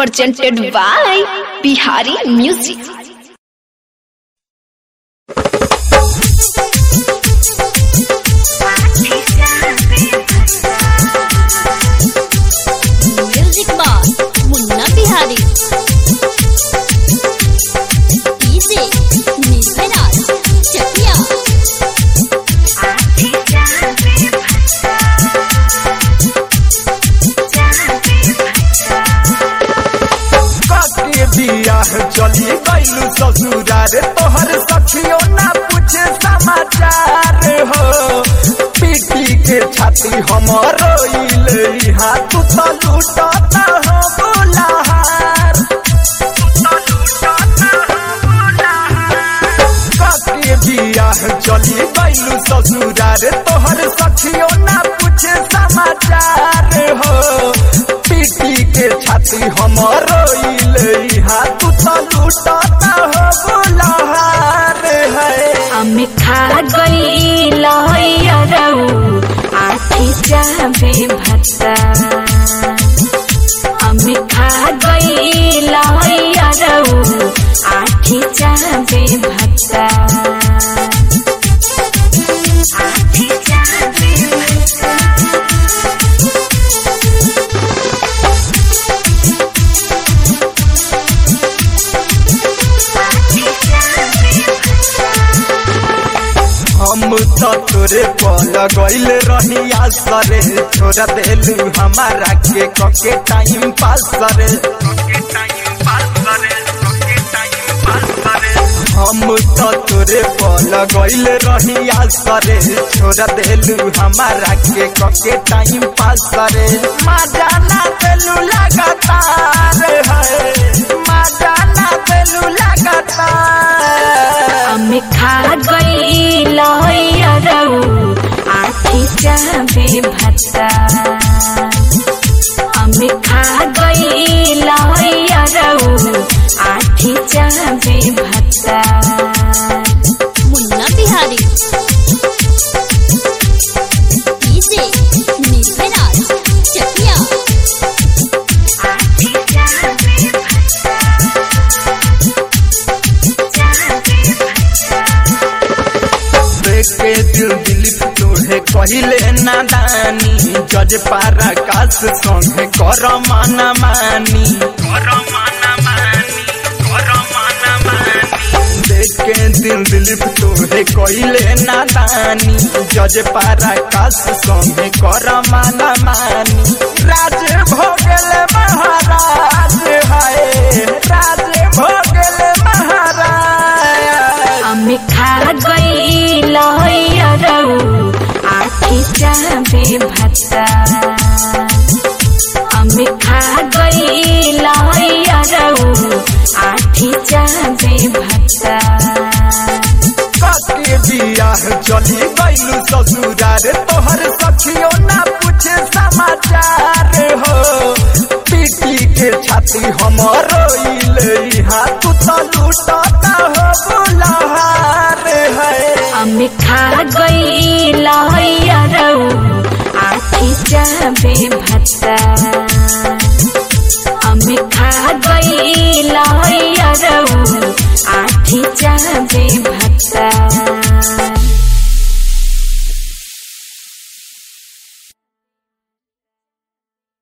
presented by Bihari Music. Music box Munna Bihari DJ Nidhraj Chakiya के बियाह चली गईलू ससुरार तोहर सखियो ना पूछे समाचार हो पीटी के छाती हमर रोइल तू तो लूटता हो बुलाहार के बियाह चली गईलू ससुरार तोहर सखियो ना पूछे समाचार हो पीटी के छाती हमर रोइल तू तो लूटता हो बुलाहार है আমি খা গইল আখি যাবে ভাতা আমি খা গইল আখি যাবে ভাতা আখি যাবে ভাতা हम तो तोरे पल गईल रही आसरे छोड़ देलू हमारा के कके टाइम पास करे हम तो तोरे पल गईल रही आसरे छोड़ देलू हमारा के कके टाइम पास करे मजा ना देलू लगातार है मजा ना देलू लगातार আমি খা গইল আখি যাবে ভাতা আমি খা গইল আখি যাবে ভাতা मुन्ना बिहारी डीजे निधराज चकिया আখি যাবে ভাতা যাবে ভাতা देखे दिल दिलीप तोहे कहिले नादानी जज पारा काश संगे कर माना मानी देखे दिल दिलीप तोहे कहिले नादानी जज पारा काश संगे कर माना मानी राज भोगल महाराज हाय राज भोगल महाराज আমি খা গইল আখি যাবে ভাতা আমি খা গইল আখি যাবে ভাতা के बियाह चली गईलू ससुरार तोहर सखियो ना पूछे समाचार हो पीटी के छाती हमर रोइल तू तो लूटता हो बुलाहार है আমি খা গইল আখি যাবে